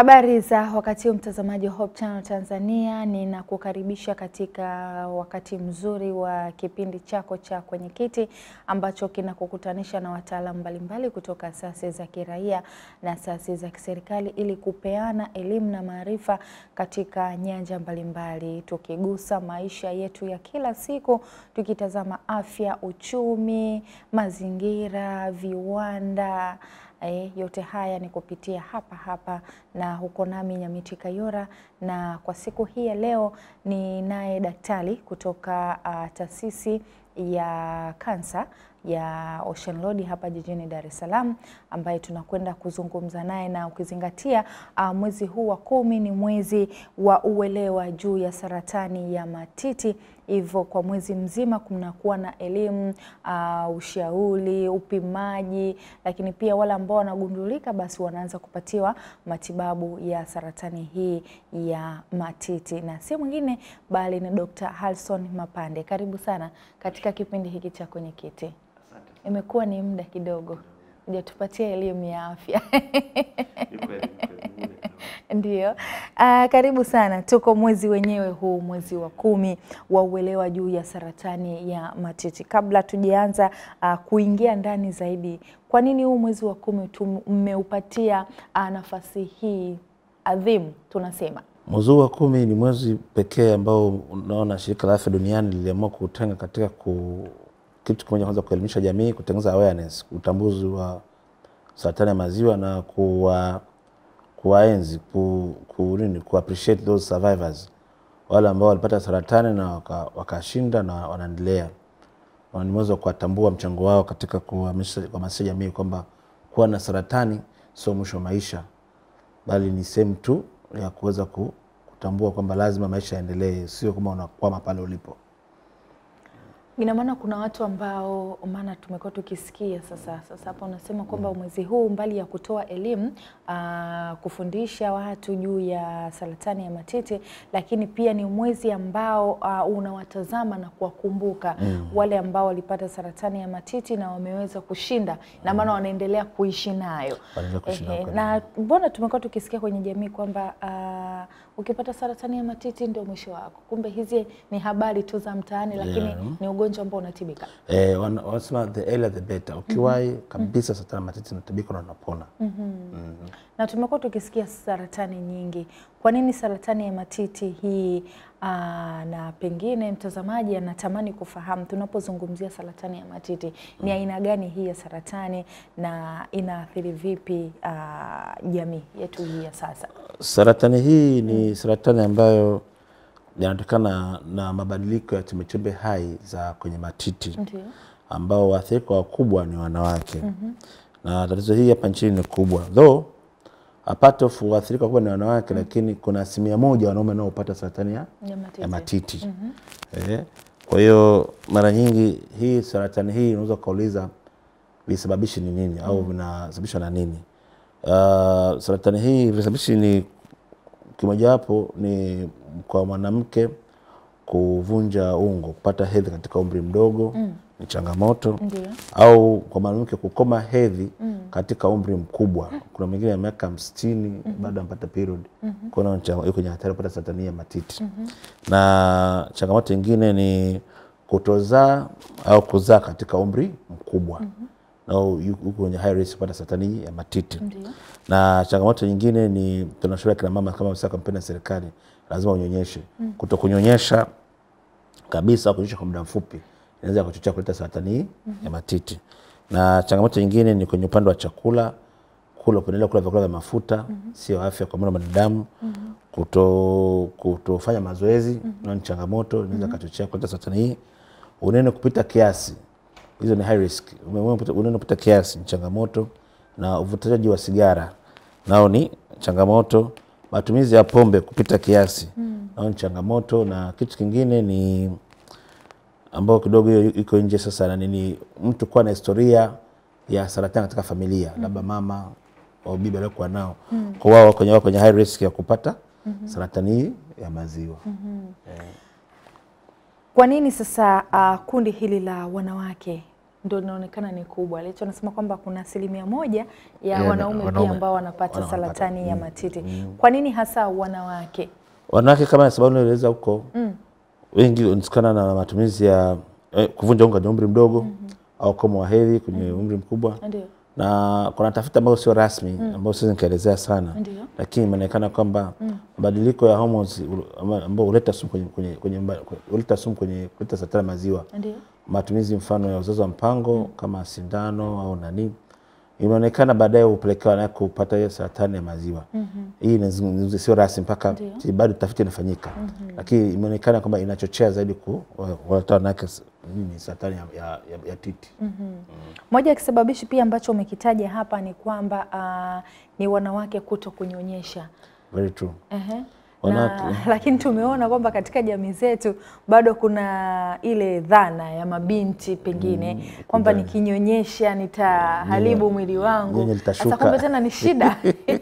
Habari za wakati huu mtazamaji wa Hope Channel Tanzania, ninakukaribisha katika wakati mzuri wa kipindi chako cha Kwenye Kiti ambacho kinakukutanisha na wataalamu mbalimbali kutoka asasi za kiraia na asasi za kiserikali ili kupeana elimu na maarifa katika nyanja mbalimbali, tukigusa maisha yetu ya kila siku, tukitazama afya, uchumi, mazingira, viwanda E, yote haya ni kupitia hapa hapa na huko nami Nyamiti Kayora, na kwa siku hii ya leo ni naye daktari kutoka uh, taasisi ya kansa ya Ocean Road hapa jijini Dar es Salaam ambaye tunakwenda kuzungumza naye, na ukizingatia uh, mwezi huu wa kumi ni mwezi wa uelewa juu ya saratani ya matiti, hivyo kwa mwezi mzima kunakuwa na elimu uh, ushauri, upimaji, lakini pia wale ambao wanagundulika basi wanaanza kupatiwa matibabu ya saratani hii ya matiti, na si mwingine bali ni Dr. Harrison Mapande. Karibu sana katika kipindi hiki cha Kwenye Kiti. Imekuwa ni muda kidogo hujatupatia elimu ya afya ndio. Uh, karibu sana. Tuko mwezi wenyewe huu, mwezi wa kumi wa uelewa juu ya saratani ya matiti. Kabla tujaanza uh, kuingia ndani zaidi, kwa nini huu mwezi wa kumi mmeupatia uh, nafasi hii adhimu? Tunasema Mwezi wa kumi ni mwezi pekee ambao unaona shirika la afya duniani liliamua kutenga katika ku kitu kimoja, kwanza kuelimisha jamii, kutengeneza awareness, utambuzi wa saratani ya maziwa na kuwa kuwaenzi ku, ku, nini, ku appreciate those survivors, wale ambao walipata saratani na wakashinda waka na wanaendelea. Ni mwezi wa kuwatambua mchango wao katika kuhamasisha jamii kwamba kuwa na saratani sio mwisho wa maisha, bali ni sehemu tu ya kuweza kutambua kwamba lazima maisha yaendelee, sio kama unakwama pale ulipo. Ina maana kuna watu ambao, maana tumekuwa tukisikia sasa sasa hapa unasema kwamba mwezi huu mbali ya kutoa elimu uh, kufundisha watu juu ya saratani ya matiti, lakini pia ni mwezi ambao uh, unawatazama na kuwakumbuka mm. wale ambao walipata saratani ya matiti na wameweza kushinda, na maana wanaendelea kuishi nayo. Ehe, na mbona tumekuwa tukisikia kwenye jamii kwamba uh, ukipata saratani ya matiti ndio mwisho wako. Kumbe hizi ni habari tu za mtaani, lakini Yeah. ni ugonjwa ambao unatibika. Eh, wana- wanasema the earlier the better. Ukiwahi kabisa saratani ya matiti inatibika na unapona. na tumekuwa tukisikia saratani nyingi. Kwa nini saratani ya matiti hii? Aa, na pengine mtazamaji anatamani kufahamu tunapozungumzia saratani ya matiti ni aina gani hii ya saratani na inaathiri vipi aa, jamii yetu hii ya sasa? Saratani hii ni saratani ambayo inatokana na mabadiliko ya chembechembe hai za kwenye matiti Ndio. ambao waathirika wakubwa ni wanawake na tatizo hii hapa nchini ni kubwa though a part of waathirika wakubwa ni wanawake lakini kuna asilimia moja wanaume wanaopata saratani ya, Ya matiti. ya matiti eh. Kwa hiyo mara nyingi hii saratani hii unaweza ukauliza visababishi ni nini au vinasababishwa na nini? Uh, saratani hii visababishi ni kimojawapo ni kwa mwanamke kuvunja ungo, kupata hedhi katika umri mdogo ni changamoto Ndio. au kwa mwanamke kukoma hedhi katika umri mkubwa. Kuna mwingine ya miaka hamsini bado anapata period, kwa hiyo cha- yuko kwenye hatari ya kupata saratani ya matiti. Na changamoto nyingine ni kutozaa au kuzaa katika umri mkubwa na yuko kwenye high risk kupata saratani ya matiti Ndio. na changamoto nyingine ni tunashauri kina mama kama sasa kampeni ya serikali lazima unyonyeshe. Kuto kunyonyesha kabisa au kunyonyesha kwa muda mfupi inaweza kuchochea kuleta saratani hii ya matiti. Na changamoto nyingine ni kwenye upande wa chakula, kula kuendelea kula vyakula vya mafuta sio afya kwa mwili wa binadamu. Kuto kutofanya mazoezi nayo ni changamoto, inaweza kuchochea kuleta saratani hii. Unene kupita kiasi hizo ni high risk. Unene kupita kiasi ni changamoto, na uvutaji wa sigara nao ni changamoto. Matumizi ya pombe kupita kiasi nao ni changamoto, na kitu kingine ni ambao kidogo hiyo iko nje sasa, na nini, mtu kuwa na historia ya saratani katika familia, labda mama au bibi aliokuwa nao, kwa wao kwenye wao kwenye high risk ya kupata saratani hii ya maziwa. Kwa nini sasa uh, kundi hili la wanawake ndo inaonekana ni kubwa. Licho nasema kwamba kuna asilimia moja ya Ya, wanaume pia wanaume ambao wanapata wana- wanapata. saratani ya matiti. Kwa nini hasa wanawake? Wanawake kama sababu naeleza huko wengi wanatokana na matumizi ya eh, kuvunja unga kwenye umri mdogo au komo wa hedhi kwenye umri mkubwa Ndio, na kuna tafiti ambayo sio rasmi ambayo siwezi nikaelezea sana ndio, lakini imeonekana kwamba mabadiliko ya hormones ul- ama- ambayo huleta sumu kwenye, kwenye, kwenye, mba- huleta sumu kwenye kuleta saratani ya maziwa ndio, matumizi mfano ya uzazi wa mpango kama sindano au nani imeonekana baadaye hupelekea wanawake kupata hiyo saratani ya maziwa. Hii inazungumzia sio rasmi mpaka Ndio. bado tafiti inafanyika, lakini imeonekana kwamba inachochea zaidi ku waleta wanawake s- nini saratani ya, ya, ya, ya titi. Moja ya kisababishi pia ambacho umekitaja hapa ni kwamba ah, ni wanawake kuto kunyonyesha. Very true. Ehe. Wanawake- Na, lakini tumeona kwamba katika jamii zetu bado kuna ile dhana ya mabinti pengine kwamba nikinyonyesha nitaharibu mwili wangu. Nyonyo Sasa litashuka. kumbe tena ni shida.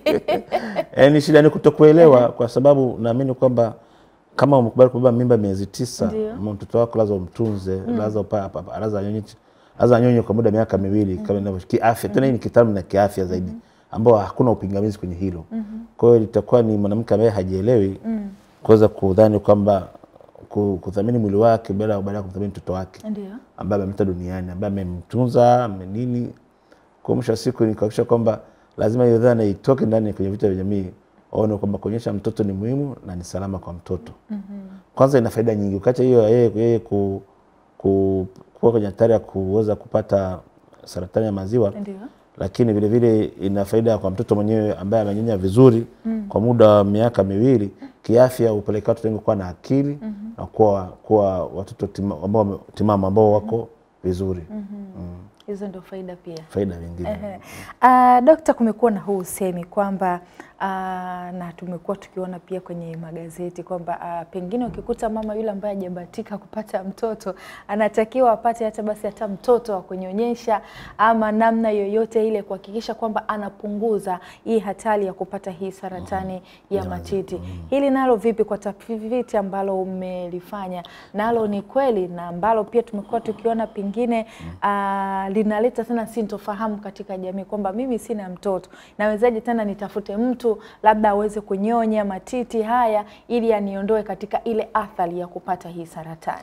Eh, ni shida ni kutokuelewa kwa sababu naamini kwamba kama umekubali kubeba mimba miezi tisa, Ndio. ama mtoto wako lazima umtunze, lazima upa- pa- pa- lazima anyonye lazima anyonye kwa muda wa miaka miwili kama inavyo kiafya. Tena hii ni kitaalamu na kiafya zaidi, ambao hakuna upingamizi kwenye hilo. Kwa hiyo itakuwa ni mwanamke ambaye hajielewi kuweza kudhani kwamba ku- kuthamini mwili wake bila baada ya kumthamini mtoto wake Ndio. ambaye amemleta duniani ambaye amemtunza ame nini. Kwa mwisho wa siku ni kuhakikisha kwamba lazima hiyo dhana itoke ndani kwenye vitu vya jamii, waone kwamba kuonyesha mtoto ni muhimu na ni salama kwa mtoto. Kwanza ina faida nyingi, ukiacha hiyo ya yeye yeye ku, ku, kuwa kwenye hatari ya kuweza kupata saratani ya maziwa Ndio. lakini vile vile ina faida kwa mtoto mwenyewe ambaye amenyonya vizuri kwa muda wa miaka miwili. Kiafya hupelekea watoto wengi kuwa na akili na kuwa, kuwa watoto tima, ambao wame- timamu ambao wako vizuri. Hizo ndio faida pia. Faida nyingine Ehe. Ah, Dokta, kumekuwa na huu usemi kwamba ah, na tumekuwa tukiona pia kwenye magazeti kwamba ah, pengine ukikuta mama yule ambaye hajabahatika kupata mtoto anatakiwa apate hata basi hata mtoto wa kunyonyesha ama namna yoyote ile kuhakikisha kwamba anapunguza hii hatari ya kupata hii saratani ya matiti. Hili nalo vipi kwa tafiti ambalo umelifanya nalo ni kweli na ambalo pia tumekuwa tukiona pengine ah, linaleta tena sintofahamu katika jamii kwamba mimi sina mtoto, nawezaje tena nitafute mtu labda aweze kunyonya matiti haya ili aniondoe katika ile athari ya kupata hii saratani.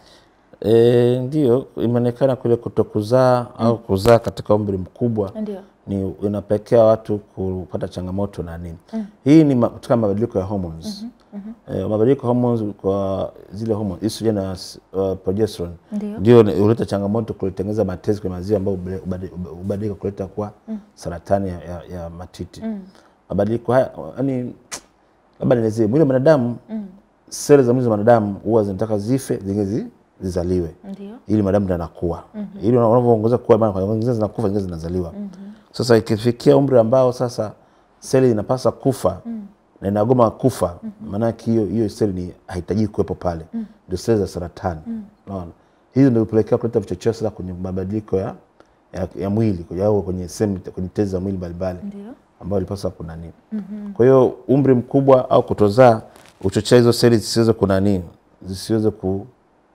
e, ndio imeonekana kule kutokuzaa au kuzaa katika umri mkubwa Ndio. ni inapelekea watu kupata changamoto na nini. Hii ni ma- katika mabadiliko ya hormones. Eh, mabadiliko ya hormones kwa zile hormones estrogen na uh, progesterone Ndio. ndio ni- huleta changamoto kutengeneza matezi kwenye maziwa ambayo hubade- hubade- hubadilika kuleta kuwa saratani ya, ya, ya matiti. Mabadiliko haya yani, labda nielezee mwili wa mwanadamu, seli za mwili wa mwanadamu huwa zinataka zife zingine zi- zizaliwe Ndio. ili madamu ndo anakuwa ili unavyoongeza kuwa maana kwa zingine zinakufa zingine zinazaliwa. Sasa ikifikia umri ambao sasa seli inapasa kufa na inagoma kufa, maanake hiyo hiyo seli ni haitajiki kuwepo pale, ndio seli za saratani. Unaona, hizo ndio hupelekea kuleta vichocheo sasa kwenye mabadiliko ya, ya, ya mwili kwenye- au kwenye sehemu kwenye tezi za mwili mbalimbali Ndio. ambayo ilipaswa kunani. Kwa hiyo umri mkubwa au kutozaa huchochea hizo seli zisiweze kunani, zisiweze ku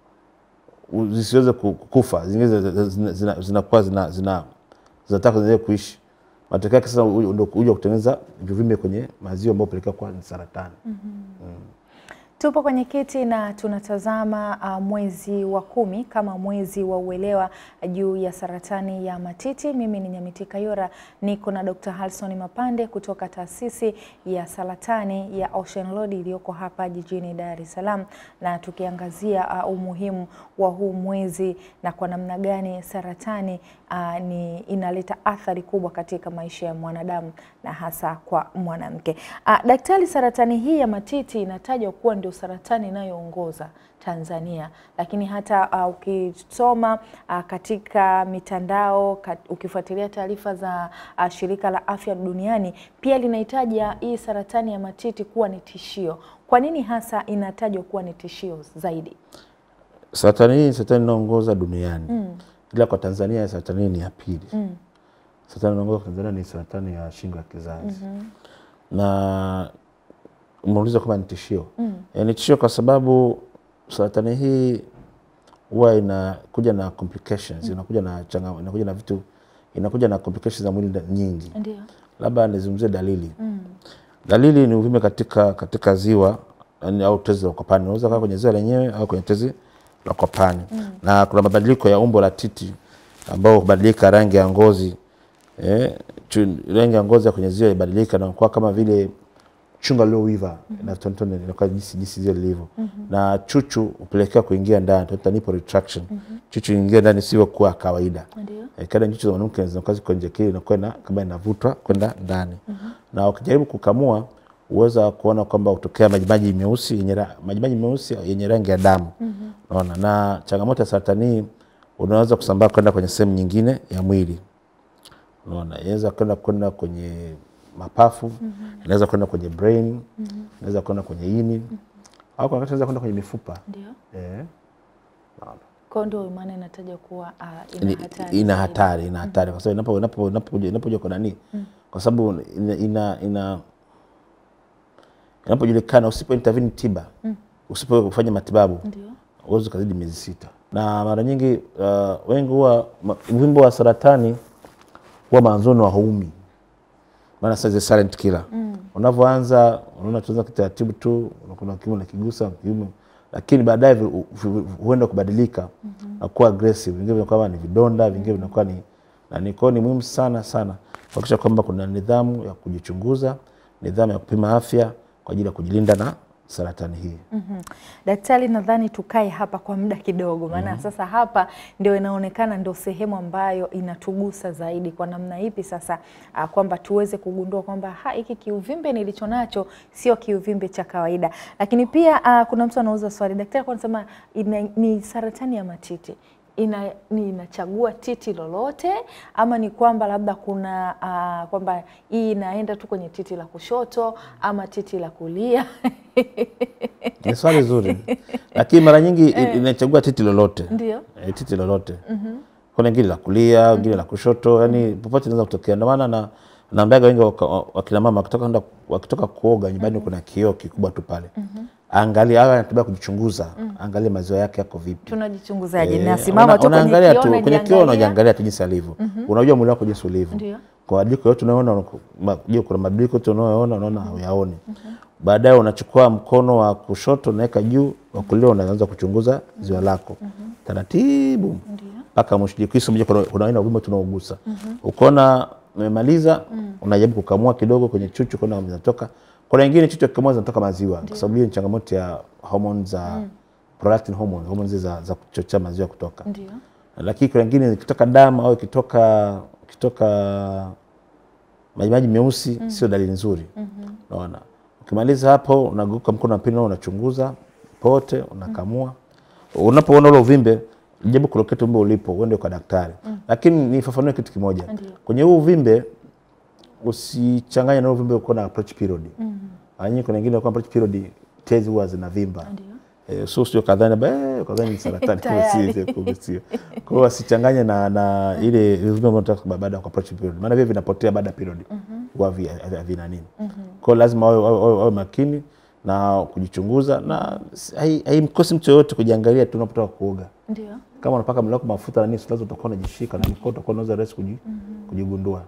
u- zisiweze ku- kufa, zingine zinakuwa zina, zina, zinakuwa zina, zina, zinataka ziendelee kuishi. Matokeo yake sasa u- ndio kuja kutengeneza vivimbe kwenye maziwa ambayo pelekea kuwa ni saratani. Tupo kwenye kiti na tunatazama uh, mwezi wa kumi kama mwezi wa uelewa juu ya saratani ya matiti. Mimi ni Nyamiti Kayora, niko na Dr. Halson Mapande kutoka taasisi ya saratani ya Ocean Road iliyoko hapa jijini Dar es Salaam, na tukiangazia uh, umuhimu wa huu mwezi na kwa namna gani saratani uh, ni inaleta athari kubwa katika maisha ya mwanadamu na hasa kwa mwanamke. Uh, daktari, saratani hii ya matiti inatajwa kuwa ndio saratani inayoongoza Tanzania, lakini hata uh, ukisoma uh, katika mitandao kat, ukifuatilia taarifa za uh, shirika la afya duniani pia linahitaja hii saratani ya matiti kuwa ni tishio. Kwa nini hasa inatajwa kuwa ni tishio zaidi? Saratani hii ni saratani inaongoza duniani ila kwa Tanzania saratani hii ni ya pili. Saratani inaongoza kwa Tanzania ni saratani ya shingo ya kizazi na umeuliza kama ni tishio. Eh, ni tishio kwa sababu saratani hii huwa inakuja na complications, inakuja na changa, inakuja na vitu inakuja na complications za mwili nda- nyingi. Ndio. Labda nizungumzie dalili. Dalili ni uvimbe katika katika ziwa yani, au tezi la kwapani. Unaweza kaa kwenye ziwa lenyewe au kwenye tezi la kwapani. Na kuna mabadiliko ya umbo la titi ambao hubadilika rangi ya ngozi. Eh, chu- rangi ya ngozi ya kwenye ziwa ibadilika na kuwa kama vile chunga lililoiva na tontone inakuwa jinsi jinsi zile lilivyo na chuchu hupelekea kuingia ndani tunaita nipple retraction chuchu ingia ndani sio kuwa kawaida Ndio. eh, kada chuchu za mwanamke zinakuwa ziko nje kile inakuwa ina- kama inavutwa kwenda ndani na ukijaribu kukamua uweza kuona kwamba hutokea majimaji meusi yenye ra- majimaji meusi yenye rangi ya damu unaona na changamoto ya saratani hii unaweza kusambaa kwenda kwenye sehemu nyingine ya mwili unaona inaweza kwenda kwenda kwenye mapafu inaweza kwenda kwenye brain inaweza kwenda kwenye ini au kuna wakati inaweza kwenda kwenye mifupa Ndio. eh. Unaona. Kwa ndio maana inataja kuwa ah, Ni- ina hatari. ina zaidi. hatari ina hatari kwa sababu inapo inapo inapokuja inapokuja kwa nani kwa sababu ina, ina, ina inapojulikana usipo intervene tiba usipo kufanya matibabu Ndio. uwezi ukazidi miezi sita na mara nyingi uh, wengi huwa ma- uvimbe wa saratani huwa mwanzoni wa haumi maana sasa hizi silent killer unavyoanza unaona tuanza kitaratibu tu kuna kiume na kigusa kiume lakini baadaye vi- vi- vi- huenda kubadilika na kuwa aggressive vingine vinakuwa ni vidonda vingine vinakuwa ni nani kwao ni muhimu sana sana kuhakikisha kwamba kuna nidhamu ya kujichunguza nidhamu ya kupima afya kwa ajili ya kujilinda na saratani hii Mhm. Daktari, nadhani tukae hapa kwa muda kidogo, maana sasa hapa ndio inaonekana ndio sehemu ambayo inatugusa zaidi. Kwa namna ipi sasa ah, kwamba tuweze kugundua kwamba ha, hiki kiuvimbe nilicho nacho sio kiuvimbe cha kawaida. Lakini pia ah, kuna mtu anauza swali, daktari kwa anasema ina- ni saratani ya matiti ina, ni inachagua titi lolote ama ni kwamba labda kuna uh, kwamba hii inaenda tu kwenye titi la kushoto ama titi la kulia ni swali zuri lakini mara nyingi i- inachagua titi lolote ndio e, titi lolote kuna ingine la kulia ingine la kushoto yani popote inaweza kutokea ndio maana na naambiaga wengi waka- wa- wakina mama wakitoka kwenda- wakitoka kuoga nyumbani kuna kioo kikubwa tu pale angalia awe anataka kujichunguza angalia maziwa yake yako vipi tunajichunguzaje? Eh, Nasimama una- tu kwenye unaangalia kioo tu kwenye kioo najiangalia? unajiangalia tu jinsi alivyo unajua mwili wako jinsi ulivyo Ndio. kwa mabadiliko yote unayoona unaku- ma- je, kuna mabadiliko yote unayoona unaona hauyaoni baadaye unachukua mkono wa kushoto unaweka juu wa kulia unaanza kuchunguza ziwa lako taratibu mpaka mwisho jikisi moja kuna kuna aina ya uvimbe tunaogusa ukiona umemaliza unajaribu kukamua kidogo kwenye chuchu kuna kama zinatoka kuna wengine chuchu akikamua zinatoka maziwa kwa sababu hiyo ni changamoto ya hormone za prolactin hormone hormone zile za, za kuchochea maziwa kutoka Ndio. lakini kuna wengine ikitoka damu au ikitoka ikitoka majimaji meusi sio dalili nzuri unaona ukimaliza hapo unaguka mkono wa pili nao unachunguza pote unakamua unapoona ule uvimbe jaribu kuloketi uvimbe ulipo uende kwa daktari lakini nifafanue kitu kimoja Ndio. kwenye huu uvimbe usichanganye na uvimbe uko na approach period mara nyingi kuna wengine kwa approach period tezi huwa zinavimba Ndio. Eh, so sio kadhani ba eh, kadhani ni saratani kumbe Tayari. si- kumbe sio. Kwa hiyo wasichanganye na na ile uvimbe ambao unatoka baada ya approach period. Maana vile vinapotea baada ya period. Huwa vi- havina nini. Kwa hiyo lazima wawe, wawe, wawe, wawe makini na kujichunguza na si- hai- haimkosi mtu yoyote kujiangalia tu unapotoka kuoga. Ndio. Kama unapaka mwili wako mafuta na nini, lazima utakuwa unajishika na mkono utakuwa unaweza rahisi kuji, kujigundua.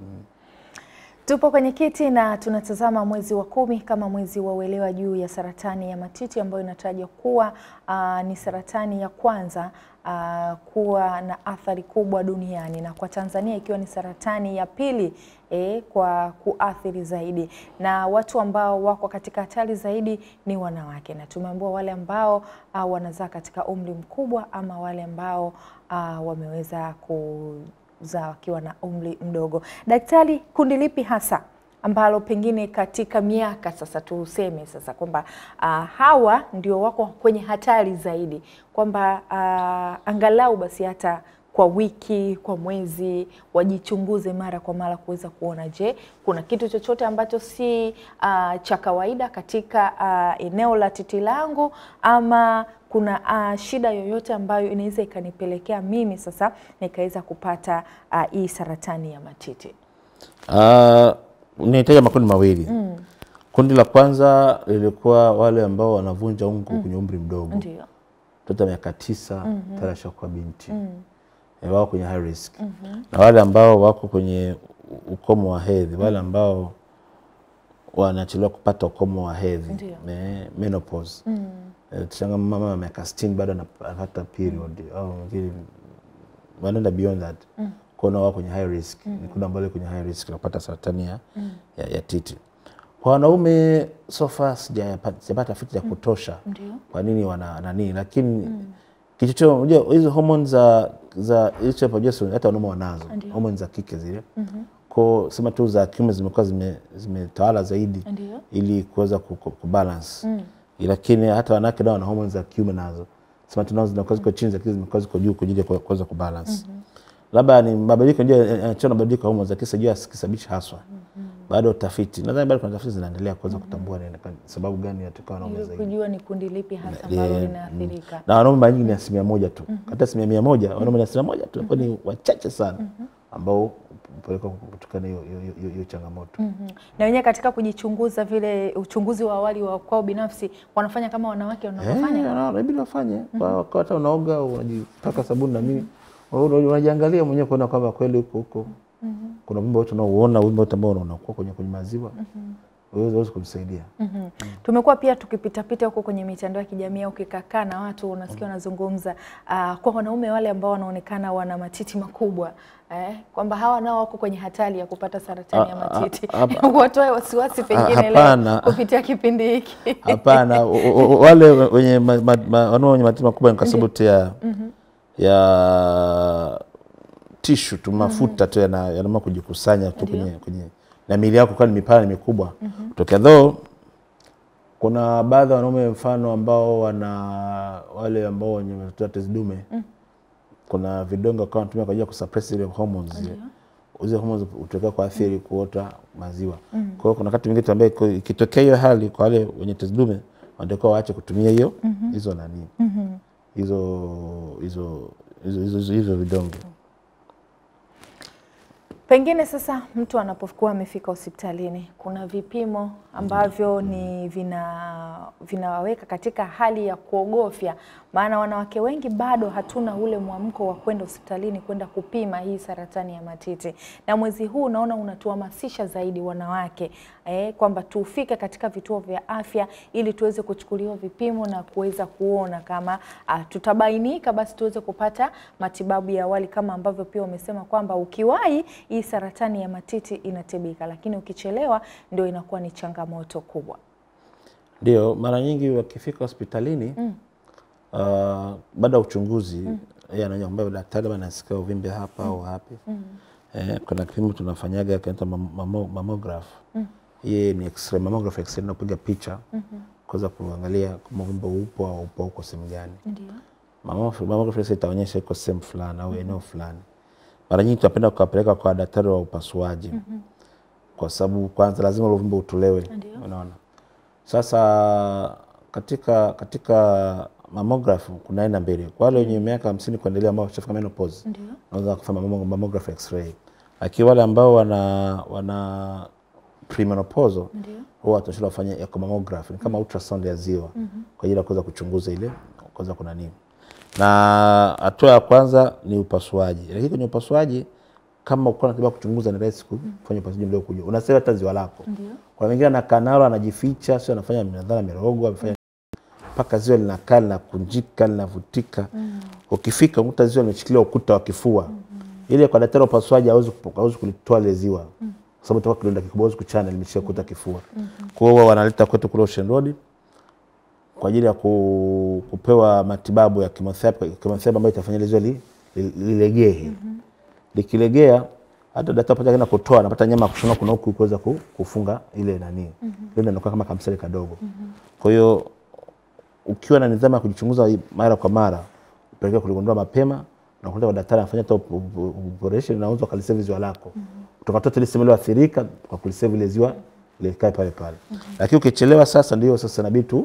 Tupo kwenye kiti na tunatazama mwezi wa kumi kama mwezi wa uelewa juu ya saratani ya matiti ambayo inatajwa kuwa ah, ni saratani ya kwanza ah, kuwa na athari kubwa duniani na kwa Tanzania ikiwa ni saratani ya pili eh, kwa kuathiri zaidi, na watu ambao wako katika hatari zaidi ni wanawake, na tumeambiwa wale ambao ah, wanazaa katika umri mkubwa ama wale ambao ah, wameweza ku za wakiwa na umri mdogo. Daktari, kundi lipi hasa ambalo pengine katika miaka sasa tuseme sasa kwamba ah, hawa ndio wako kwenye hatari zaidi, kwamba ah, angalau basi hata kwa wiki, kwa mwezi wajichunguze mara kwa mara kuweza kuona, je, kuna kitu chochote ambacho si ah, cha kawaida katika ah, eneo la titi langu ama kuna ah, shida yoyote ambayo inaweza ikanipelekea mimi sasa nikaweza kupata ah, hii saratani ya matiti. Uh, nihitaja makundi mawili. Kundi la kwanza lilikuwa wale ambao wanavunja ungo kwenye umri mdogo. Ndio. mtoto wa miaka tisa tayari ashakuwa binti Eh, wako kwenye high risk na wale ambao wako kwenye u- ukomo wa hedhi, wale ambao wanachelewa kupata ukomo wa hedhi Ndio. eh, menopause Eh, tushanga mama wa miaka 60 bado anap- anapata period au wengine wanaenda beyond that kuona wao kwenye high risk ni kundi ambalo liko kwenye high risk la kupata saratani ya, ya, ya titi. Kwa wanaume so far sijapata sijapata tafiti ya kutosha Ndio. kwa nini wana nani, lakini kichocheo, unajua hizo hormone za za hicho progesterone hata wanaume wanazo hormone za kike zile kwa sema tu za kiume zimekuwa zime- zimetawala zaidi Ndio. ili kuweza ku- ku- kubalance lakini hata wanawake nao wana hormone za kiume nazo sema tu nazo zinakuwa ziko chini lakini zimekuwa ziko juu kwa ajili ya ku- kuweza kubalance labda ni mabadiliko ndio yanachona mabadiliko ya hormone lakini sijui kisabishi haswa bado utafiti nadhani bado kuna tafiti zinaendelea kuweza kutambua ni kwa sababu gani inatokana wanaume Ili zaidi kujua ni kundi lipi hasa ambalo Yeah, linaathirika. na wanaume mara nyingi ni asilimia moja tu hata asilimia mia moja wanaume ni asilimia moja tu ambao ni wachache sana ambao hupelekwa kutokana na hiyo- hiyo- hiyo hiyo changamoto Mhm. Na wenyewe katika kujichunguza vile uchunguzi wa awali wa kwao binafsi wanafanya kama wanawake wanavyofanya. Eh, na- inabidi wafanye Kwa- kwa hata unaoga unajipaka sabuni na nini una- unajiangalia mwenyewe kuona kwamba kweli huko huko kuna wimbo wote unaouona wimbo wote ambao unakuwa kwenye kwenye maziwa uweze uweze kumsaidia Mhm. Tumekuwa pia tukipitapita huko kwenye mitandao ya kijamii au ukikakaa na watu unasikia wanazungumza ah, kwa wanaume wale ambao wanaonekana wana matiti makubwa eh, kwamba hawa nao wako kwenye hatari ya kupata saratani ya Ah, ah, matiti. hapa- Watoe wasiwasi pengine hapana. leo kupitia kipindi hiki. hapana o- o- o- wale wenye ma- ma- ma- wanao wenye matiti makubwa ni kwa sababu tu ya ya tishu tu mafuta tu yana- yanaamua kujikusanya tu kwenye, kwenye na miili yako kwa ni mipana ni mikubwa tokea though kuna baadhi ya wanaume mfano ambao wana wale ambao wenye matatizo ya tezi dume kuna vidonge kwa wanatumia kwa ajili ya kusuppress ile hormones zile zile hormones hutokea kwa athiri kuota maziwa. Kwa hiyo kuna wakati mwingine tuambie iko- ikitokea hiyo hali kwa wale wenye tezi dume wanatakiwa waache kutumia hiyo hizo nani hizo hizo hizo hizo hizo- hizo vidonge. Pengine sasa mtu anapokuwa amefika hospitalini, kuna vipimo ambavyo ni vina vinawaweka katika hali ya kuogofya, maana wanawake wengi bado hatuna ule mwamko wa kwenda hospitalini kwenda kupima hii saratani ya matiti, na mwezi huu unaona unatuhamasisha zaidi wanawake eh, kwamba tufike katika vituo vya afya ili tuweze kuchukuliwa vipimo na kuweza kuona kama ah, tutabainika, basi tuweze kupata matibabu ya awali kama ambavyo pia umesema kwamba ukiwahi hii saratani ya matiti inatibika, lakini ukichelewa ndio inakuwa ni changamoto kubwa. Ndio, mara nyingi wakifika hospitalini uh, baada ya uchunguzi yeye ananiambia daktari, bwana, nasikia uvimbe hapa au hapi. Eh, kuna kipimo tunafanyaga kinaitwa mam- mamo- mammograph. Hii ni x-ray, mammograph x-ray inapiga picha kuweza kuangalia kama uvimbe upo au upo uko sehemu gani. Ndio. Mammograph mammograph sasa itaonyesha iko sehemu fulani au eneo fulani. Mara nyingi tunapenda kuwapeleka kwa daktari wa upasuaji kwa sababu kwanza lazima ule uvimbe utolewe, Ndio. unaona. Sasa katika katika mammograph kuna aina mbili. Kwa wale wenye miaka hamsini kuendelea ambao washafika menopause Ndio. wanaweza kufanya mammo- mammograph x-ray, lakini wale ambao wana wana premenopausal Ndio. huwa tunashauri wafanye echo mammograph, ni kama ultrasound ya ziwa kwa ajili ya kuweza kuchunguza ile kuweza kuna nini. Na hatua ya kwanza ni upasuaji, lakini kwenye upasuaji kama uko unataka kuchunguza ni rahisi kufanya upasuaji mdogo kujua. Unasema hata ziwa lako. Ndio. Kuna wengine anakaa nalo anajificha, sio anafanya nadhara mirogo, amefanya mpaka ziwa linakaa linakunjika linavutika. Ukifika ukuta ziwa limeshikilia ukuta wa kifua. Ile kwa daktari wa upasuaji hawezi kupo- hawezi kulitoa ile ziwa. Kwa sababu itakuwa kidonda kikubwa hawezi kuchana limeshika ukuta kifua. Kwa hiyo wanaleta kwetu kule Ocean Road kwa ajili ya ku, kupewa matibabu ya chemotherapy, chemotherapy ambayo itafanya ile ziwa li- li- lilegee. Likilegea hata daktari pamoja na kutoa anapata nyama ya kushona kuna huku kuweza ku- kufunga ile nani. Ile inakuwa kama kamsele kadogo. Kwa hiyo ukiwa na nidhamu ya kujichunguza mara kwa mara, upelekea kuligundua mapema na kwenda kwa daktari anafanya hata op- op- operation na unaweza ukalisave ziwa lako. Tukatoa ile sehemu iliyoathirika kwa kulisave ile ziwa likae pale pale. Lakini ukichelewa sasa ndio sasa inabidi tu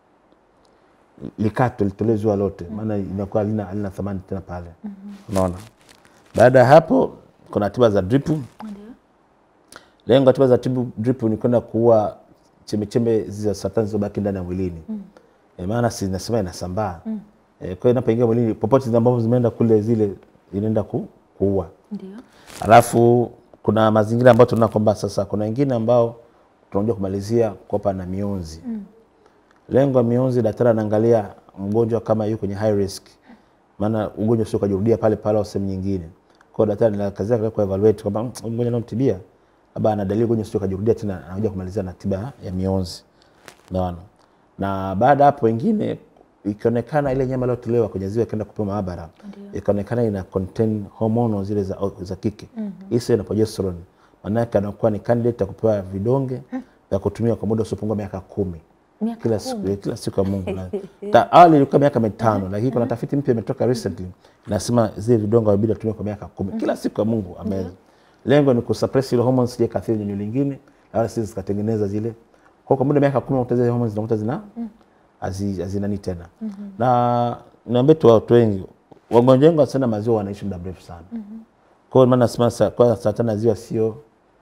likatwe litolewe ziwa lote, maana inakuwa halina halina thamani tena pale. Unaona? Baada ya hapo kuna tiba za drip. Ndio. Lengo la tiba za tibu drip ni kwenda kuua chembechembe za saratani zilizobaki ndani ya mwilini. Mm. maana si nasema inasambaa. Eh, kwa hiyo inapoingia mwilini popote zile ambazo zimeenda kule zile inaenda ku, kuua. Ndio. Alafu kuna mazingira ambayo tunaona kwamba sasa kuna wengine ambao tunakuja kumalizia kopa na mionzi. Lengo la mionzi, daktari anaangalia mgonjwa kama yuko kwenye high risk, maana ugonjwa sio kajirudia pale pale au sehemu nyingine. Kwa hiyo daktari anakazia kwa evaluate kwamba "Mm, huyu mgonjwa anamtibia labda ana dalili ugonjwa sio kajirudia tena, anakuja kumalizia na tiba ya mionzi. Unaona? Na baada ya hapo wengine ikionekana ile nyama iliyotolewa kwenye ziwa ikaenda kupima maabara ikaonekana ina contain hormone zile za, za kike mm-hmm. na progesterone, maana yake anakuwa ni candidate ya kupewa vidonge vya kutumia kwa muda usiopungua miaka kumi Miaka kila kumi? siku, kila siku ya Mungu. Na- ta- Awali ilikuwa miaka mitano, lakini kuna tafiti mpya imetoka recently inasema zile vidonge inabidi atumie kwa miaka kumi kila siku ya Mungu ameza. Lengo ni kusuppress ile hormones sije kathiri nyinyi lingine, na wala sisi zikatengeneza zile kwa kwa muda wa miaka kumi unakuta zile hormones zinakuta zina hazi- hazinani tena. Na niambie tu watu wengi wagonjwa wengi wasana maziwa wanaishi muda mrefu sana. Kwa hiyo maana nasema sa- kwa saratani ya ziwa sio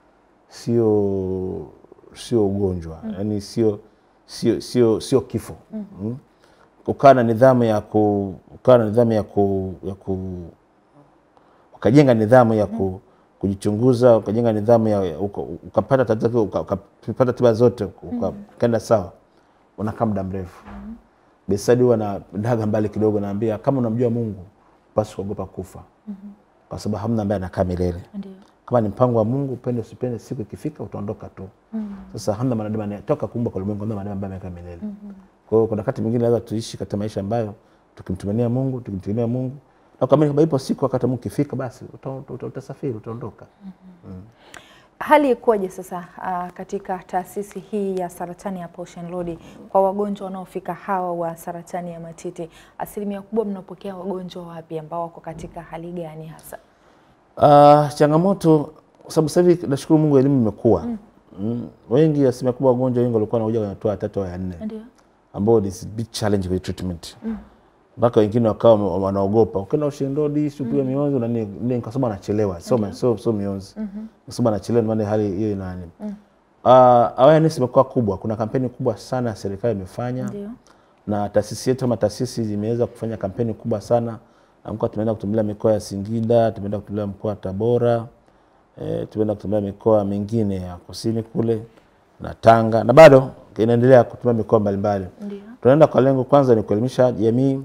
sio sio ugonjwa yani sio sio sio sio kifo mm. ukawa na nidhamu ya ku ukawa na nidhamu ya ku, ya ku ukajenga nidhamu ya ku, kujichunguza ukajenga nidhamu ya ya- uka- ukapata tatizo uka- ukapata tiba zote uka- ukaenda sawa unakaa muda mrefu besadi huwa na daga mbali kidogo naambia kama unamjua Mungu basi kuogopa kufa kwa sababu hamna ambaye anakaa milele Ndio. kama ni mpango wa Mungu, upende usipende, siku ikifika utaondoka tu. Sasa hamna mwanadamu anayetoka kuumba kwa ulimwengu, hamna mwanadamu ambaye amekaa milele. Kwa hiyo kuna wakati mwingine lazima tuishi katika maisha ambayo tukimtumania Mungu, tukimtegemea Mungu na kuamini kwamba ipo siku wakati Mungu ikifika, basi uta- uta- utasafiri, utaondoka. Hali ikoje sasa ah, katika taasisi hii ya saratani ya Ocean Road kwa wagonjwa wanaofika hawa wa saratani ya matiti? Asilimia kubwa mnapokea wagonjwa wapi ambao wako katika hali gani hasa? Ah, changamoto kwa sababu sasa hivi nashukuru Mungu elimu imekuwa mm. Wengi asilimia kubwa wagonjwa wengi walikuwa wanakuja kwenye hatua ya tatu au ya nne Ndio. ambao ni big challenge with treatment mpaka wengine wakawa wame- wanaogopa ukienda Ocean Road sipiwe mionzi na nini nini, kwa sababu anachelewa sio ma- sio sio mionzi kwa sababu anachelewa ndio maana hali hiyo ina nini uh, awareness imekuwa kubwa kuna kampeni kubwa sana ya serikali imefanya Ndio. na taasisi yetu kama taasisi imeweza kufanya kampeni kubwa sana na mkoa tumeenda kutembelea mikoa ya Singida tumeenda kutembelea mkoa wa Tabora e, tumeenda kutembelea mikoa mingine ya kusini kule na Tanga na bado inaendelea kutembelea mikoa mbalimbali Ndio. tunaenda kwa lengo kwanza ni kuelimisha jamii,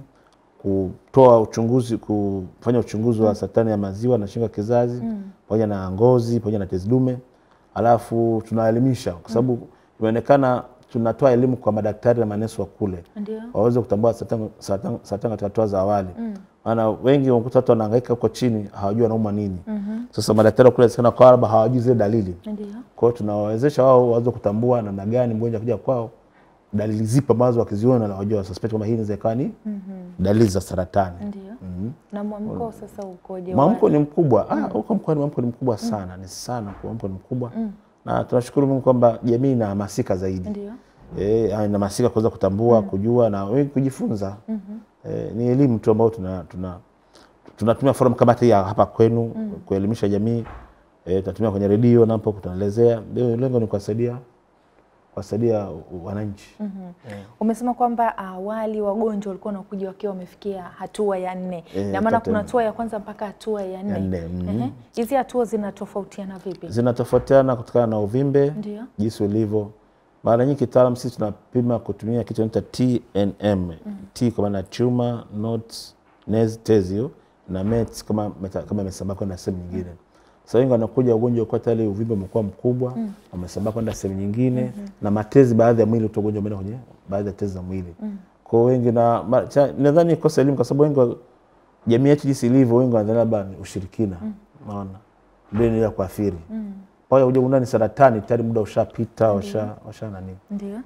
kutoa uchunguzi, kufanya uchunguzi wa saratani ya maziwa na shingo ya kizazi pamoja na ngozi pamoja na tezi dume, alafu tunaelimisha kwa sababu imeonekana tunatoa elimu kwa madaktari na manesi wa kule Ndio. waweze kutambua saratani saratani- saratani katika hatua za awali. Maana wengi wanakuta watu wanahangaika huko chini hawajui wanauma nini. Sasa madaktari wa kule sana kwa labda hawajui zile dalili. Ndio. Kwa hiyo tunawawezesha wao waweze kutambua namna gani mgonjwa akija kwao, dalili zipi ambazo wakiziona na wajua suspect kwamba hii inaweza ikawa ni dalili za saratani. Ndio. Na mwamko sasa ukoje? Mwamko ni mkubwa. Ah, huko mkoani mwamko ni mkubwa sana, ni sana kwa mwamko ni mkubwa. Na tunashukuru Mungu kwamba jamii inahamasika zaidi. Ndio. Eh, inahamasika kuweza kutambua, kujua na wengi kujifunza. Eh, ni elimu tu ambayo tuna tuna tunatumia forum kama hii ya hapa kwenu kuelimisha jamii. Eh, tunatumia kwenye redio na hapo kutuelezea. Lengo ni kuwasaidia kuwasaidia wananchi. Umesema kwamba awali wagonjwa walikuwa wanakuja wakiwa wamefikia hatua ya nne, Eh, na maana tatu kuna nne. hatua ya kwanza mpaka hatua ya nne. nne, mhm. Ehe. Hizi hatua zinatofautiana vipi? Zinatofautiana kutokana na uvimbe Ndio. jinsi ulivyo. Mara nyingi kitaalam sisi tunapima kutumia kitu inaitwa TNM. T kwa maana tumor, nodes, nez, tezio na mets kama meta, kama imesambaa kwenda sehemu nyingine. Sasa wengi wanakuja ugonjwa kwa tayari uvimbe umekuwa mkubwa, umesambaa kwenda sehemu nyingine na matezi baadhi ya mwili uto ugonjwa umeenda kwenye baadhi ya tezi za mwili. Kwa hiyo wengi na ma- cha- nadhani kosa elimu kwa sababu wengi wa- jamii yetu jinsi ilivyo wengi wanadhani labda ni ushirikina. Unaona? Ndio inaenda kuathiri pale kuja kugundua ni saratani tayari muda ushapita washa washa nani Ndio.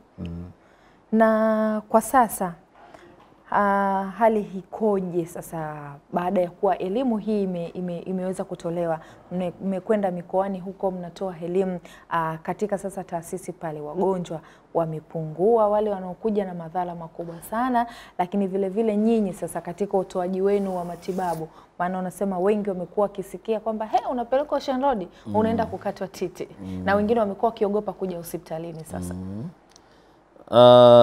Na kwa sasa ah, hali ikoje sasa baada ya kuwa elimu hii ime, ime, imeweza kutolewa? Mme- Mmekwenda mikoani huko mnatoa elimu ah, katika sasa taasisi pale, wagonjwa wamepungua, wale wanaokuja na madhara makubwa sana, lakini vile vile nyinyi sasa katika utoaji wenu wa matibabu, maana unasema wengi wamekuwa wakisikia kwamba he, unapelekwa Ocean Road unaenda kukatwa titi, na wengine wamekuwa wakiogopa kuja hospitalini sasa. uh,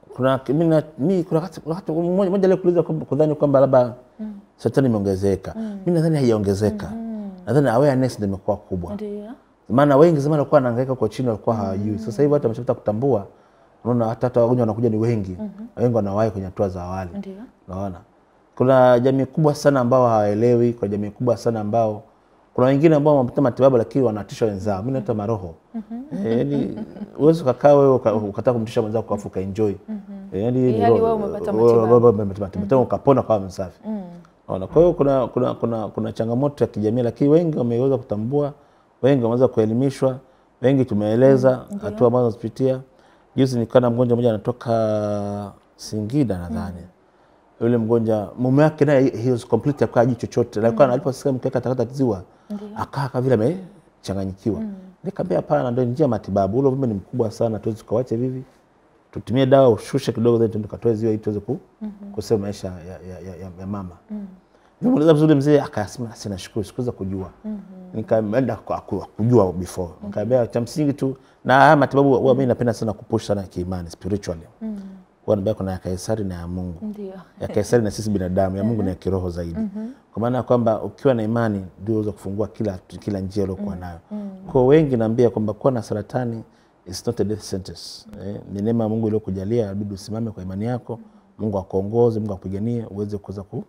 kuna mimi na- mi kuna wakati kuna wakati mmoja mmoja leo kuuliza kwamba- kudhani kwamba labda saratani imeongezeka. Mimi nadhani haijaongezeka. Nadhani awareness ndio imekuwa kubwa. Ndio. Maana wengi zamani walikuwa wanahangaika kwa chini, walikuwa hawajui. Sasa hivi watu wameshapata kutambua, unaona hata hata wagonjwa wanakuja ni wengi, wengi wanawahi kwenye hatua za awali. Ndio. Unaona, kuna jamii kubwa sana ambao hawaelewi, kuna jamii kubwa sana ambao kuna wengine ambao wamepata matibabu lakini wanatisha wenzao. Mimi naita maroho Eh, yaani uwezi ukakaa wewe uka- ukataka kumtisha mwenzako kwa afuka enjoy yaani ni Ilhali roho- wewe umepata wewe- matibabu. wewe umepata matibabu tena ukapona kwa msafi. Unaona, kwa hiyo kuna, kuna, kuna, kuna changamoto ya kijamii, lakini wengi wameweza kutambua, wengi wameweza kuelimishwa, wengi tumeeleza hatua ambazo wanazipitia. Juzi nilikuwa na mgonjwa mmoja anatoka Singida nadhani yule mgonjwa mume wake naye he was complete akawa hajui chochote, alikuwa aliposikia mke wake atakata ziwa akaa kama vile amechanganyikiwa. Nikamwambia hapana, ndio njia ya matibabu, ule uvimbe ni mkubwa sana, tuwezi tukawache hivi, tutumie dawa ushushe kidogo, then tuende tukatoe ziwa ili tuweze ku, kusave maisha ya, ya, ya, ya, ya mama Nimuuliza vizuri mzee akasema sina shukuru sikuweza kujua. Nikaenda kwa- ku- kujua before. Nikamwambia cha msingi tu na haya matibabu huwa mimi napenda sana kupush sana kiimani spiritually. Huwa nabaya kuna ya Kaisari na ya Mungu. Ndio. Ya Kaisari na sisi binadamu, ya Mungu ni ya kiroho zaidi. Kwa maana ya kwamba ukiwa na imani ndio uweza kufungua kila kila njia uliokuwa nayo. Kwa wengi naambia kwamba kuwa na saratani is not a death sentence. Eh, ni neema ya Mungu iliyokujalia, inabidi usimame kwa imani yako, Mungu akuongoze, Mungu akupiganie uweze kuweza ku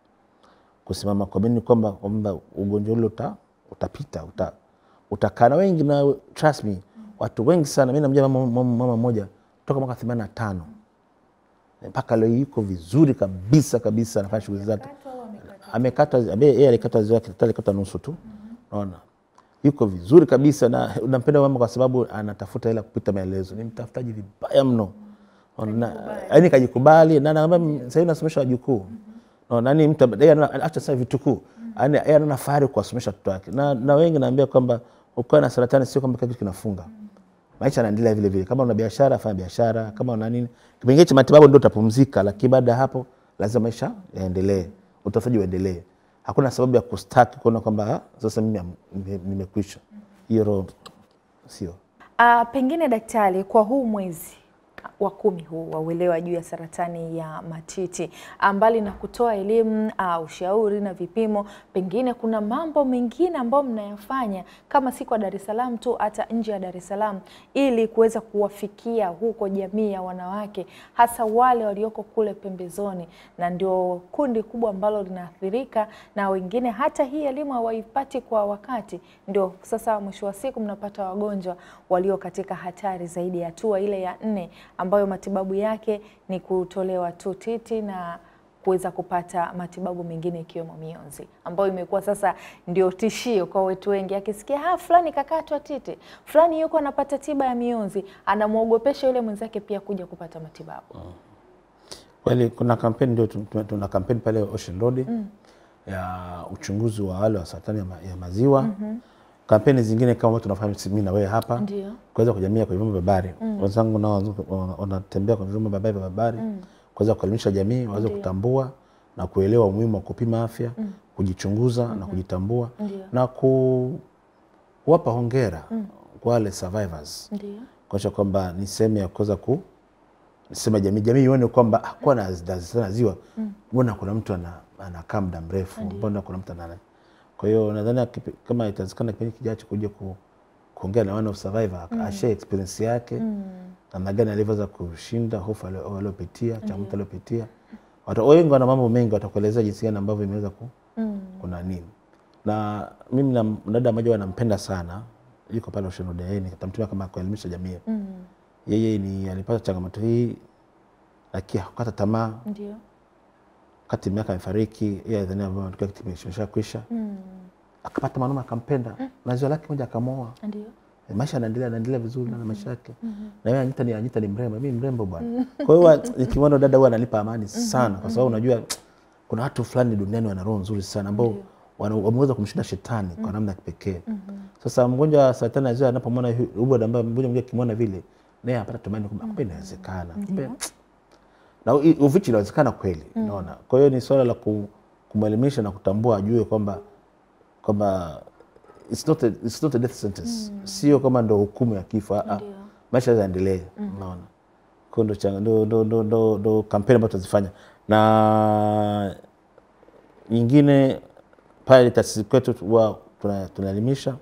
kusimama kwa mimi kwamba kwamba ugonjwa ule uta, utapita uta, utakaa na wengi na trust me watu wengi sana mimi namjua mama mama mama mmoja toka mwaka 85 mpaka leo yuko vizuri kabisa kabisa anafanya shughuli zake amekata abe- yeye alikata ziwa yake daktari alikata nusu tu unaona yuko vizuri kabisa na nampenda mama kwa sababu anatafuta hela kupita maelezo ni mtafutaji vibaya mno Ona- yaani kajikubali na naambia sasa hivi nasomesha wajukuu no, nani mtu yeye ana- acha sasa vitukuu yaani yeye anaona fahari kuwasomesha watoto wake na, na wengi naambia kwamba ukiwa na saratani sio kwamba kila kitu kinafunga maisha yanaendelea vile vile kama una biashara fanya biashara kama una nini kipengele cha matibabu ndio utapumzika lakini baada ya hapo lazima maisha yaendelee utafutaji uendelee hakuna sababu ya kustaki kuona kwamba "Ah, sasa mimi am- nime- nimekwisha hiyo roho sio Ah, pengine daktari, kwa huu mwezi wa kumi huu wa uelewa juu ya saratani ya matiti, ah, mbali na kutoa elimu ah, ushauri na vipimo, pengine kuna mambo mengine ambayo mnayafanya kama si kwa Dar es Salaam tu, hata nje ya Dar es Salaam, ili kuweza kuwafikia huko jamii ya wanawake, hasa wale walioko kule pembezoni, na ndio kundi kubwa ambalo linaathirika, na wengine hata hii elimu hawaipati kwa wakati. Ndio sasa mwisho wa siku mnapata wagonjwa walio katika hatari zaidi ya hatua ile ya nne, ambayo matibabu yake ni kutolewa tu titi na kuweza kupata matibabu mengine ikiwemo mionzi, ambayo imekuwa sasa ndio tishio kwa wetu wengi. Akisikia ha fulani kakatwa titi, fulani yuko anapata tiba ya mionzi, anamwogopesha yule mwenzake pia kuja kupata matibabu. kweli kuna kampeni ndio tu- tu- tuna kampeni pale Ocean Road ya uchunguzi wa wale wa saratani ya, ma, ya maziwa kampeni zingine kama watu tunafahamu mimi na wewe hapa Ndio. kuweza kujamia kwenye vyombo vya habari wenzangu nao wana- wanatembea kwenye vyombo vya habari vya habari kuweza kuelimisha jamii waweze kutambua na kuelewa umuhimu wa kupima afya kujichunguza na kujitambua Ndio. na ku, kuwapa hongera kwa wale survivors Ndio. kuonyesha kwamba ni sehemu ya kuweza ku sema jamii jamii ione kwamba ah, kuwa na na- na ziwa mbona kuna mtu ana- anakaa muda mrefu mbona kuna mtu ana kwa hiyo nadhani akipi- kama itawezekana kipindi kijacho kuja ku, kuongea na one of survivor ashare experience yake namna gani alivyoweza kushinda hofu alio- aliopitia changamoto aliopitia watu wengi wana mambo mengi watakuelezea jinsi gani ambavyo imeweza ku, kuna nini na mimi na mdada mmoja huwa nampenda sana yuko pale Ocean Road yeye nitamtumia kama kuelimisha jamii yeye ni alipata changamoto hii lakini hakukata tamaa Ndio. wakati miaka amefariki yeye alidhania kwamba kitu kimesha kwisha akapata mwanaume akampenda na ziwa lake moja akamwoa Ndio. E, maisha yanaendelea anaendelea vizuri na maisha yake na yeye Anita ni Anita ni mrembo mimi mrembo bwana kwa hiyo nikimwona dada huwa ananipa amani sana kwa sababu unajua kuna watu fulani duniani wana roho nzuri sana ambao wana- wameweza kumshinda shetani kwa namna ya kipekee sasa mgonjwa wa saratani ya ziwa anapomwona hu- huyu ambaye mgonjwa mwingine akimwona vile naye anapata tumaini kwamba kumbe inawezekana kumbe na u- uvichi inawezekana kweli unaona kwa hiyo ni swala la ku- kumwelimisha na kutambua ajue kwamba kwamba it's not a, it's not a death sentence sio kama ndo hukumu ya kifo ah, ah. Ndio. maisha yaendelee unaona Kwa ndo, changa- ndo, ndo, ndo, ndo, ndo kampeni ambazo tunazifanya na nyingine pale taasisi kwetu huwa tuna- tunaelimisha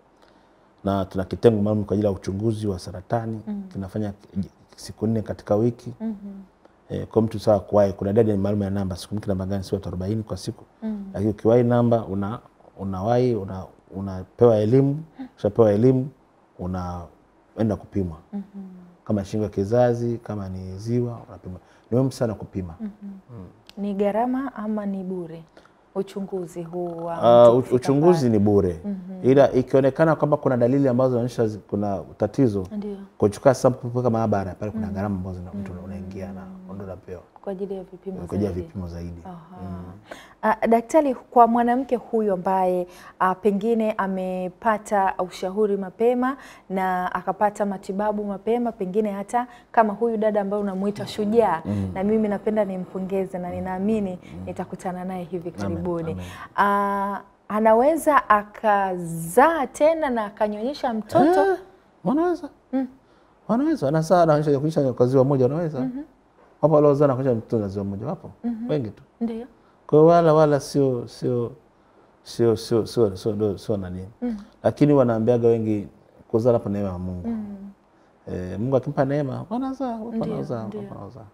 na tuna kitengo maalum kwa ajili ya uchunguzi wa saratani tunafanya siku nne katika wiki Eh, kwa mtu sawa kuwahi, kuna idadi maalum ya namba, sikumbuki namba gani, sio watu arobaini kwa siku lakini ukiwahi namba una unawahi una, unapewa elimu, ushapewa elimu unaenda kupimwa kama shingo ya kizazi, kama ni ziwa unapima. Ni muhimu sana kupima. Ni gharama ama ni bure uchunguzi huu wa Uh, mtu u- kufika uchunguzi ni bure ila ikionekana kwamba kuna dalili ambazo zinaonyesha zi- kuna tatizo pale? Ndio, kuchukua sample kuweka maabara pale, kuna gharama ambazo zina- mtu unaingia na ndo unapewa kwa ajili ya vipimo kwa ajili ya zaidi. vipimo zaidi. Ah, daktari, kwa mwanamke huyu ambaye ah, pengine amepata ushauri mapema na akapata matibabu mapema, pengine hata kama huyu dada ambaye unamuita shujaa, na mimi napenda nimpongeze na ninaamini nitakutana naye hivi karibuni. amen. Ah, anaweza akazaa tena na akanyonyesha mtoto Eh, wanaweza wanaweza wanazaa wanaonyesha kuonyesha kwa ziwa moja wanaweza wapo waliozaa na kuonyesha mtoto na ziwa moja wapo wengi tu ndio kwa hiyo wala wala sio sio sio sio sio sio ndo- sio nani lakini wanaambiaga wengi kuzaa hapo neema ya Mungu eh, Mungu akimpa neema wanazaa wapo wanaozaa wapo wanaozaa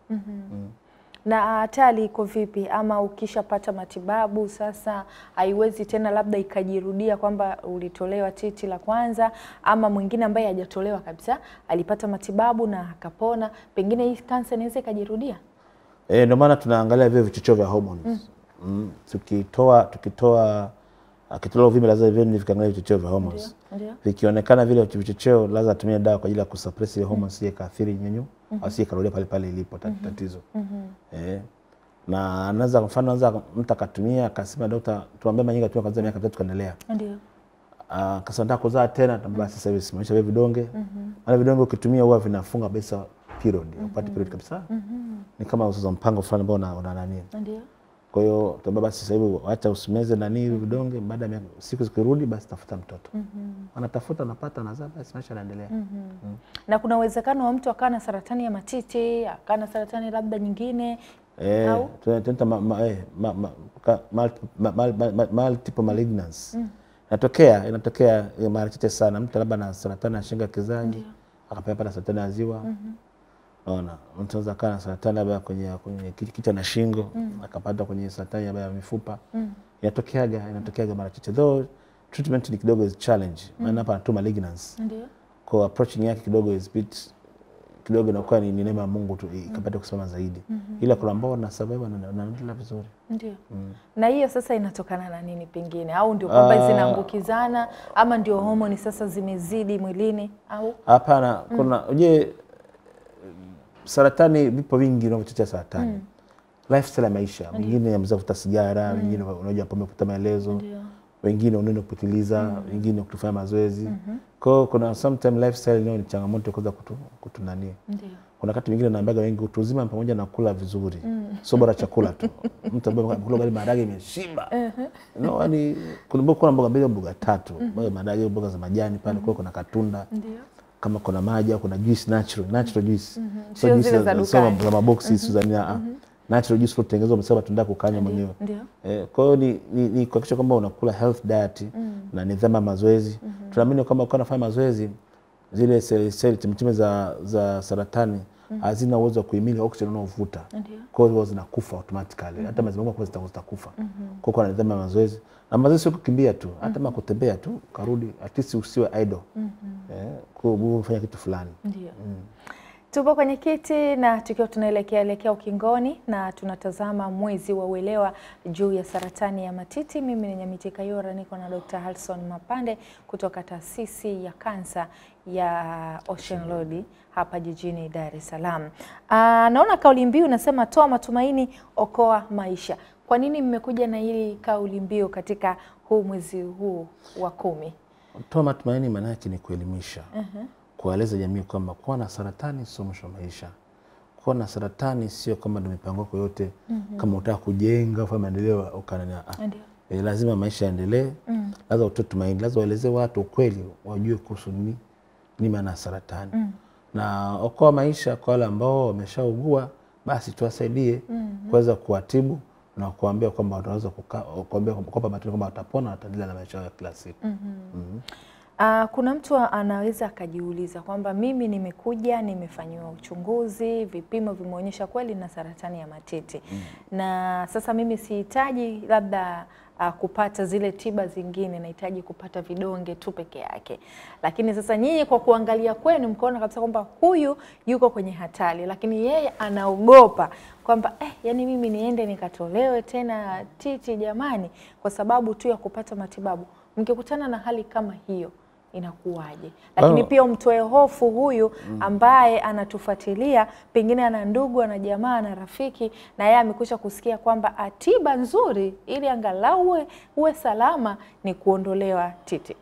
na hatari iko vipi? Ama ukishapata matibabu sasa haiwezi tena labda ikajirudia kwamba ulitolewa titi la kwanza, ama mwingine ambaye hajatolewa kabisa alipata matibabu na akapona, pengine hii kansa inaweza ikajirudia? Eh, ndio maana tunaangalia vile vichocheo vya hormones. Mm. Tukitoa tukitoa akitolewa uvimbe lazima vile vikaangalia vichocheo vya hormones. Ndio. Vikionekana vile vichocheo lazima tumie dawa kwa ajili ya kusuppress ile hormones isije kaathiri nyonyo au isije karudia pale pale ilipo tat- tatizo. Eh. Na anaweza kwa mfano anaweza mtu akatumia akasema daktari tuambie manyinga tu kwanza miaka mitatu kaendelea. Ndio. Ah, akasema nataka kuzaa tena tambia sasa hivi simamisha vile vidonge. Maana vidonge ukitumia huwa vinafunga kabisa period, upate period kabisa. Ni kama sasa mpango fulani ambao una, una nani. Ndio. Kwa hiyo tuambia basi sasa hivi acha usimeze nani hivi vidonge, baada ya miaka- siku zikirudi, basi tafuta mtoto. Anatafuta, anapata, anazaa, basi maisha yanaendelea. Na kuna uwezekano wa mtu akawa na saratani ya matiti, akawa na saratani labda nyingine Eh, Au? tuna- tunaita ma- ma- eh, ma- ma- ka- multi- ma- ma- ma- ma- multiple malignancy. Inatokea, inatokea eh, mara chache sana. Mtu labda na saratani ya shingo ya kizazi akapata saratani ya ziwa. Naona mtu anaweza kaa na saratani labda kwenye kwenye ki- kichwa na shingo akapata kwenye saratani labda ya mifupa. Inatokeaga, inatokeaga mara chache. Though treatment ni kidogo is challenge. Maana hapa tu malignancy. ndio. Kwa approaching yake kidogo is bit kidogo inakuwa ni ni neema ya Mungu tu ikapata kusimama zaidi. Ila kuna ambao wana survive na wanaendelea vizuri. Ndio. Na hiyo sasa inatokana na nini pengine, au ndio kwamba Ah. zinaambukizana ama ndio homoni sasa zimezidi mwilini au Hapana, kuna uje saratani, vipo vingi vinavyochochea saratani. Lifestyle ya maisha, wengine ameweza kuvuta sigara, wengine unajua pombe kupita maelezo, ndio wengine unaenda kupitiliza, wengine kutofanya mazoezi. Kwa hiyo kuna sometime lifestyle nayo ni changamoto kuweza kutu, kutu nani. ndio Kuna wakati mwingine naambiaga wengi utu uzima pamoja na kula vizuri, sio bora chakula tu. Mtu ambaye kula ugali maharage imeshiba, no, yani kuna kuna mboga mbili au mboga tatu, mboga maharage, mboga za majani pale, kwa kuna katunda ndio kama kuna maji au kuna juice natural natural juice Sio juice zile za sio dukani. za maboksi sio za nini ah, natural juice ulotengenezwa umesema matunda kukanywa mwenyewe ndio eh, kwa hiyo ni, ni, ni kuhakikisha kwamba unakula health diet na nidhamu ya mazoezi tunaamini kwamba ukiwa unafanya mazoezi zile seli seli chemchemi za, za saratani hazina uwezo wa kuhimili oxygen unaovuta ndio kwa hiyo zinakufa automatically hata maziwa kwa zitakuwa zitakufa kwa hiyo nidhamu ya mazoezi na mazoezi sio kukimbia tu hata kama kutembea tu karudi at least usiwe idle eh, kwa hiyo ufanye kitu fulani ndio. Tupo kwenye kiti na tukiwa tunaelekea elekea ukingoni na tunatazama mwezi wa uelewa juu ya saratani ya matiti. Mimi ni Nyamiti Kayora, niko na Dr. Halson Mapande kutoka taasisi ya kansa ya Ocean Road hapa jijini Dar es Salaam. Ah, naona kauli mbiu unasema toa matumaini, okoa maisha. Kwa nini mmekuja na hili kauli mbiu katika huu mwezi huu wa kumi? toa matumaini maana yake ni kuelimisha kuwaeleza jamii kwamba kuwa na saratani sio mwisho wa maisha kuwa na saratani sio kwamba ndo mipango yako yote kama utaka kujenga ufanye maendeleo ukanania ah. Ndio. e, lazima maisha yaendelee lazima utoe tumaini lazima waelezee watu ukweli wajue kuhusu nini ni maana ya saratani na okoa maisha kwa wale ambao wameshaugua, basi tuwasaidie kuweza kuwatibu na kuambia kwamba wanaweza kuka- kuambia kwamba matumaini kwamba watapona, wataendelea na maisha yao ya kila siku. Ah, kuna mtu anaweza akajiuliza kwamba mimi nimekuja nimefanyiwa uchunguzi, vipimo vimeonyesha kweli na saratani ya matiti na sasa mimi sihitaji labda ah, kupata zile tiba zingine, nahitaji kupata vidonge tu peke yake. Lakini sasa nyinyi kwa kuangalia kwenu mkaona kabisa kwamba huyu yuko kwenye hatari, lakini yeye anaogopa kwamba eh, yani mimi niende nikatolewe tena titi jamani, kwa sababu tu ya kupata matibabu. Mkikutana na hali kama hiyo inakuwaje? Lakini Oh. pia umtoe hofu huyu ambaye anatufuatilia, pengine ana ndugu, ana jamaa, ana rafiki, na yeye amekwisha kusikia kwamba ah, tiba nzuri ili angalau uwe, uwe salama ni kuondolewa titi.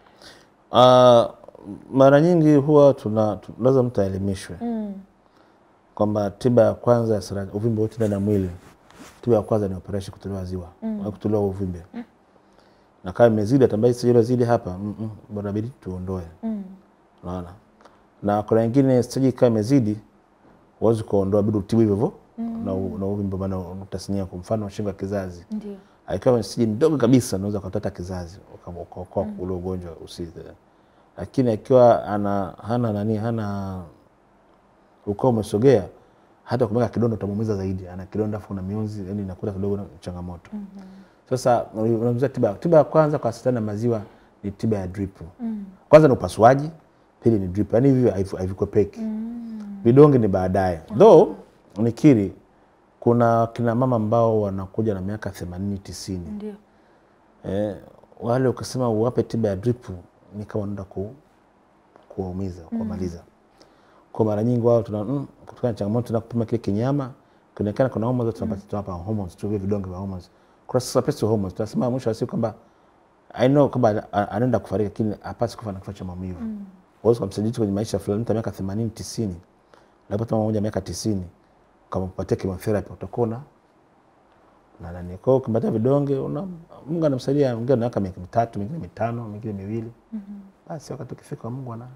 Ah, mara nyingi huwa tuna tu- lazima mtu aelimishwe kwamba tiba ya kwanza ya sara- uvimbe wote ndani ya mwili, tiba ya kwanza ni operation, kutolewa ziwa au kutolewa uvimbe na kama imezidi atambai sijui zidi hapa mm -mm, bora bidi tuondoe. Unaona, na kuna wengine stage kama imezidi huwezi kuondoa, bidi utibu hivyo hivyo na, u- na uvimbe maana utasania, kwa mfano shingo ya kizazi Ndio. akiwa siji ndogo kabisa unaweza ukatata kizazi uka- ukaokoa ule ugonjwa usi, lakini akiwa ana hana nani hana ukao umesogea, hata kumweka kidonda utamuumiza zaidi. Ana kidonda afu na mionzi, yani inakuta kidogo na changamoto. Sasa unamzia tiba, tiba ya kwanza kwa saratani ya maziwa ni tiba ya drip. Kwanza ni upasuaji, pili ni drip, yani hivyo haivu- havikwepeki. Vidonge ni baadaye, though nikiri kuna kina mama ambao wanakuja na miaka themanini tisini Ndio. eh, wale ukisema uwape tiba ya drip ni kama unaenda ku, kuwaumiza kuwamaliza. Kwa mara nyingi wao tuna mm, kutokana na changamoto tuna kupima kile kinyama kionekana kuna hormones tunapata tunapa hormones tu vile vidonge vya hormones. Kwa sasa pesa hormones tunasema mwisho wa siku kwamba I know kwamba a- anaenda kufariki lakini hapasi kufa na kifo cha maumivu. Huwezi kumsaidia kwenye maisha fulani mtu wa miaka 80 90 labda mama mmoja miaka 90 kama upatie chemotherapy utakuwa na na nani. Kwa hiyo ukimpatia vidonge una Mungu anamsaidia, mwingine ana miaka miaka mitatu, mingine mitano, mingine miwili. Basi wakati ukifika Mungu ana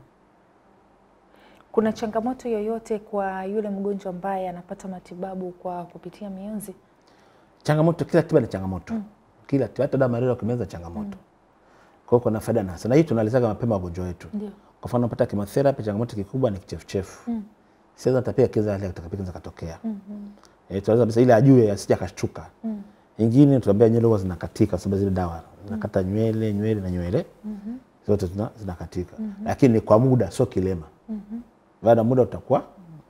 Kuna changamoto yoyote kwa yule mgonjwa ambaye anapata matibabu kwa kupitia mionzi? changamoto. Kila tiba ni changamoto, kila tiba, hata dawa malaria ukimeza changamoto. Kwa hiyo kuna faida na hasara, na hii tunalizaga mapema wagonjwa wetu. Ndio. Kwa mfano unapata chemotherapy, changamoto kikubwa ni kichefuchefu. Mm. Siweza tapia kiza hali atakapika za katokea. Mm Eh, tunaweza kabisa ile ajue asije akashtuka. Mm. Ingine tunaambia nywele huwa zinakatika kwa sababu zile dawa zinakata nywele, nywele na nywele. Zote zina, zinakatika. Lakini ni kwa muda sio kilema. Baada ya muda utakuwa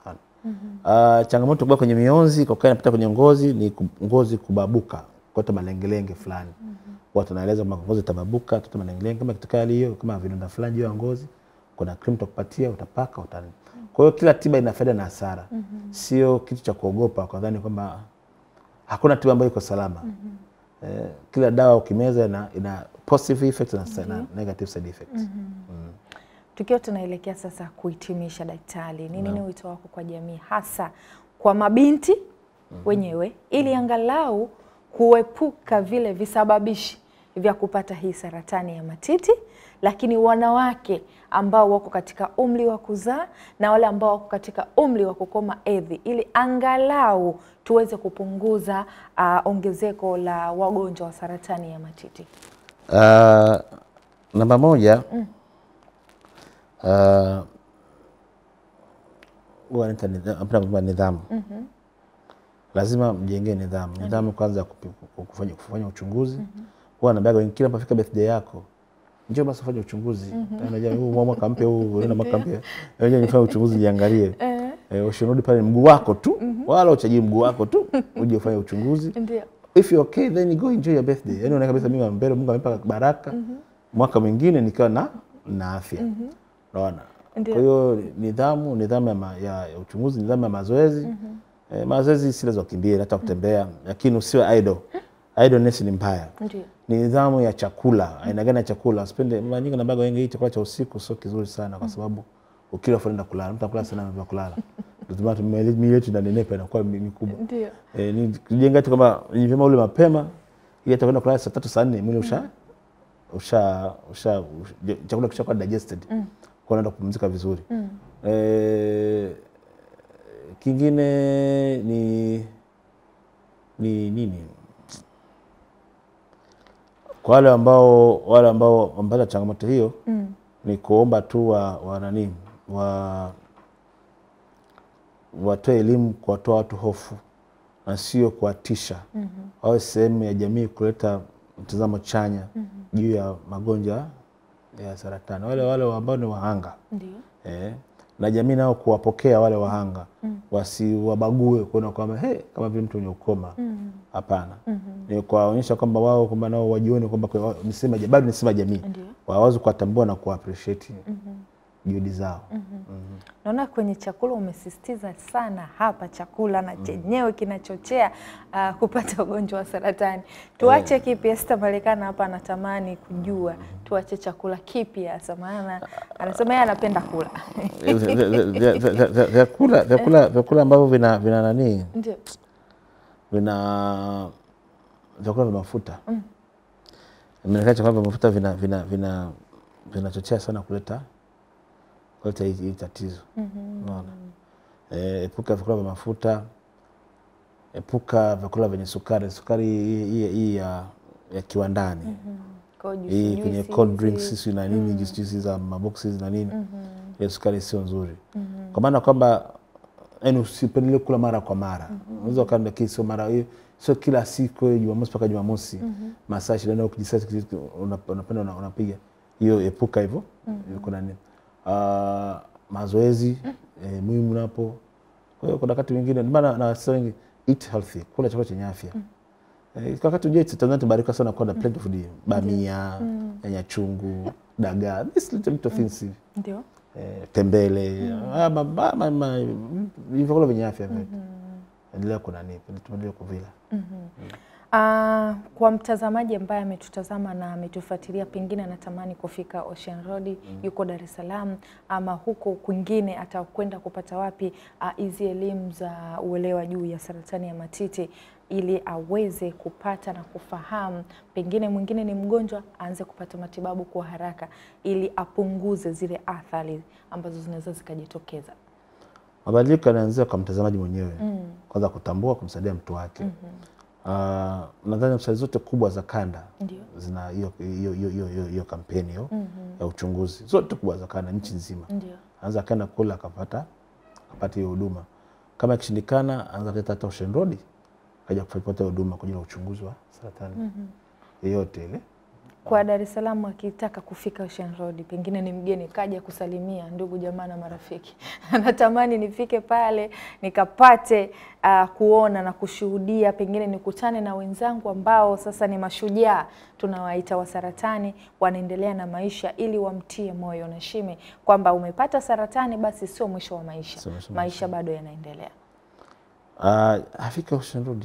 Uh, changamoto kubwa kwenye mionzi kwa kuwa inapita kwenye ngozi ni ku- ngozi kubabuka kote malengelenge fulani. Watu wanaeleza kwamba ngozi itababuka kote malengelenge, kama kitokea hali hiyo, kama vidonda fulani juu ya ngozi, kuna cream tutakupatia, utapaka utani. Kwa hiyo kila tiba ina faida na hasara, sio kitu cha kuogopa kwa dhani kwamba hakuna tiba ambayo iko salama. Eh, kila dawa ukimeza ina, ina positive effects na, na negative side effects. Tukiwa tunaelekea sasa kuhitimisha, daktari, ni nini wito wako kwa jamii, hasa kwa mabinti wenyewe, ili angalau kuepuka vile visababishi vya kupata hii saratani ya matiti, lakini wanawake ambao wako katika umri wa kuzaa na wale ambao wako katika umri wa kukoma hedhi, ili angalau tuweze kupunguza ah, ongezeko la wagonjwa wa saratani ya matiti. Uh, namba moja uh, huwa naita nidha- napenda kusema nidhamu. Lazima mjengee nidhamu. Nidhamu kwanza ya kupi- kufanya, kufanya uchunguzi. Huwa naambiaga wengine kila unapofika birthday yako njoo basi ufanye uchunguzi. Unajua huu mwaka mpya huu unaenda mwaka mpya. Unajua nifanye uchunguzi niangalie. Eh, usirudi pale mguu wako tu wala uchajii mguu wako tu uje ufanye uchunguzi Ndio. if you're okay then you go enjoy your birthday. Yani unaona kabisa mimi mbele Mungu amenipa baraka. Mwaka mwingine nikiwa na na afya. Unaona? Ndio. Kwa hiyo nidhamu, nidhamu ya, ma, ya, ya uchunguzi, nidhamu ya mazoezi. Eh, mazoezi si lazima ukimbie hata kutembea, lakini usiwe idle. Idleness ni mbaya. Ndio. Ni nidhamu ya chakula, aina gani ya chakula. Usipende mara nyingi naambiwa wengi hii chakula cha usiku sio kizuri sana kwa sababu ukila afu unaenda kulala. Mtu anakula sana vya kulala. Ndio maana miili yetu inanenepa inakuwa mi- mikubwa. Ndio. Eh, ni kujenga tu kama ni vyema ule mapema ili atakwenda kulala saa tatu saa nne mwili usha usha usha ush- chakula kishakuwa digested kwa unaenda kupumzika vizuri. Eh, kingine ni ni nini kwa wale ambao wale ambao wamepata changamoto hiyo Mm. ni kuomba tu wa, wa nani wa watoe elimu kuwatoa watu hofu na sio kuwatisha mm-hmm. wawe sehemu ya jamii kuleta mtazamo chanya mm-hmm. juu ya magonjwa ya saratani wale wale ambao ni wahanga Ndio. eh, na jamii nao kuwapokea wale wahanga mm. wasiwabague kuona kwamba hey, kama vile mtu mwenye ukoma hapana mm-hmm. ni kuwaonyesha kwamba wao kwamba nao wajione kwamba kwa- ni sehemu ya- bado ni sehemu ya jamii Ndio. waweze kuwatambua na kuappreciate juhudi zao Naona kwenye chakula umesisitiza sana hapa, chakula na chenyewe kinachochea uh, kupata ugonjwa wa saratani. Tuache kipi? Esther Marekana hapa anatamani kujua tuache chakula kipi hasa, maana anasema yeye anapenda kula. Vya- vya- vya- vya- vya- vyakula vyakula vyakula ambavyo vina vina nani Ndio. vina vyakula vya mafuta imeonekana chakula vya mafuta vina vina vina vinachochea sana kuleta kuleta hii hii tatizo unaona eh, epuka vyakula vya mafuta epuka vyakula vyenye sukari sukari hii hii- hii ya, ya kiwandani Kwa hiyo hii juisi- kwenye juisi cold hizi. drinks sisi na nini juice juice za maboksi na nini hiyo sukari sio nzuri kwa maana kwamba yani usipendelee kula mara kwa mara unaweza ukaenda lakini sio mara hiyo sio kila siku hiyo jumamosi mpaka jumamosi masaa ishirini na nne ukijisasi una- unapenda una- unapiga hiyo epuka hivyo Hivyo kuna nini Ah, mazoezi eh, muhimu napo kwa hiyo kuna wakati mwingine ndio maana na wasema wengi eat healthy kula chakula chenye afya Eh, kwa wakati ujue Tanzania tumebarika sana kuwa na plenty of food bamia nyanya chungu dagaa this little bit of things hivi Ndio. eh, tembele ah, ma- ma- ma- ma- ni vyakula vyenye afya vyote endelea kunani tuendelee kuvila Ah, kwa mtazamaji ambaye ametutazama na ametufuatilia, pengine anatamani kufika Ocean Road, yuko Dar es Salaam ama huko kwingine, atakwenda kupata wapi ah, hizi elimu za uelewa juu ya saratani ya matiti ili aweze kupata na kufahamu, pengine mwingine ni mgonjwa, aanze kupata matibabu kwa haraka ili apunguze zile athari ambazo zinaweza zikajitokeza. mabadiliko yanaanzia kwa mtazamaji mwenyewe kwanza kutambua kumsaidia mtu wake Ah, nadhani hospitali zote kubwa za kanda Ndio. zina hiyo hiyo hiyo hiyo- hiyo- hiyo kampeni hiyo ya uchunguzi zote kubwa za kanda nchi nzima Ndio. anaweza akaenda kula akapata akapata hiyo huduma kama ikishindikana anaweza kuleta hata Ocean Road akaja kupata huduma kwa ajili ya uchunguzi wa saratani yeyote ile Kwa Dar es Salaam akitaka kufika Ocean Road, pengine ni mgeni kaja kusalimia ndugu jamaa na marafiki, anatamani nifike pale nikapate uh, kuona na kushuhudia, pengine nikutane na wenzangu ambao sasa ni mashujaa tunawaita wa saratani, wanaendelea na maisha, ili wamtie moyo na shime kwamba umepata saratani, basi sio mwisho wa maisha, Sio mwisho wa maisha bado yanaendelea. Uh, afika Ocean Road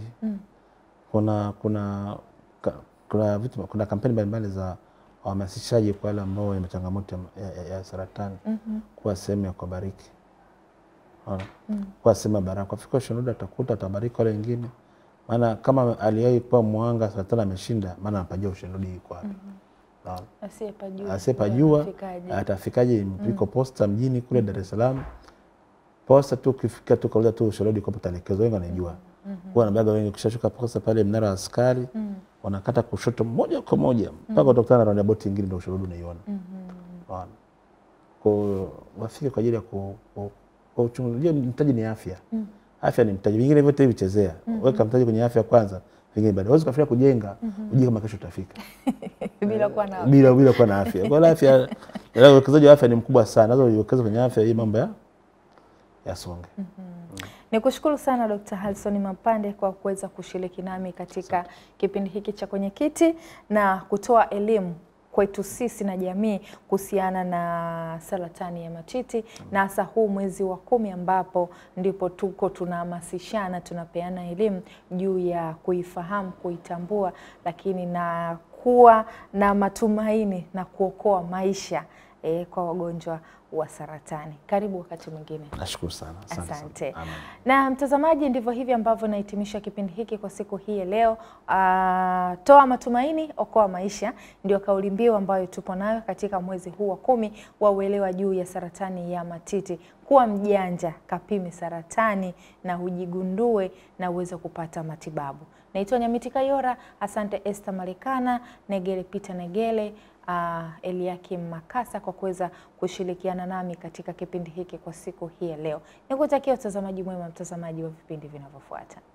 kuna kuna ka, kuna vitu kuna kampeni mbalimbali za wahamasishaji kwa wale ambao wana changamoto ya, ya, ya saratani kuwa sehemu ya kuwabariki Unaona? kuwa sehemu ya baraka. Afika Ocean Road atakuta atabariki wale wengine, maana kama aliwahi kuwa mwanga saratani ameshinda, maana anapajua Ocean Road iko wapi. Unaona? Asiyepajua asiyepajua atafikaje? atafikaje? Iko posta mjini kule Dar es Salaam, posta tu, ukifika tu kauliza tu Ocean Road iko telekezo, wengi wanajua huwa wanabaga wengi. Ukishashuka posta pale mnara wa askari, wanakata kushoto moja kwa moja mpaka utakutana na roundabout nyingine, ndio Ocean Road unaiona. Unaona? Kwa hiyo wafike kwa ajili ya ku- ku- kwa uchunguzi. Unajua mtaji ni afya, afya ni mtaji, vingine vyote hivi chezea, weka mtaji kwenye afya kwanza, vingine baadaye. Huwezi kufikiria kujenga ujue kama kesho utafika bila kuwa na bila bila kuwa na afya. Kwa hiyo afya, ila uwekezaji wa afya ni mkubwa sana, lazima uwekeze kwenye afya, hii mambo ya yasonge. Ni kushukuru sana Dr. Halson Mapande kwa kuweza kushiriki nami katika kipindi hiki cha Kwenye Kiti na kutoa elimu kwetu sisi na jamii kuhusiana na saratani ya matiti na hasa huu mwezi wa kumi ambapo ndipo tuko tunahamasishana, tunapeana elimu juu ya kuifahamu, kuitambua, lakini na kuwa na matumaini na kuokoa maisha eh, kwa wagonjwa wa saratani. Karibu wakati mwingine. Nashukuru sana. Asante. sana. Asante. Amen. Na mtazamaji, ndivyo hivi ambavyo nahitimisha kipindi hiki kwa siku hii ya leo. Ah, toa matumaini, okoa maisha, ndio kauli mbiu ambayo tupo nayo katika mwezi huu wa kumi wa uelewa juu ya saratani ya matiti. Kuwa mjanja, kapime saratani na ujigundue na uweze kupata matibabu. Naitwa Nyamiti Kayora. Asante Esther Marekana, Negele Peter Negele, uh, Eliakim Makasa kwa kuweza kushirikiana nami katika kipindi hiki kwa siku hii ya leo. Nikutakia utazamaji mwema, mtazamaji wa vipindi vinavyofuata.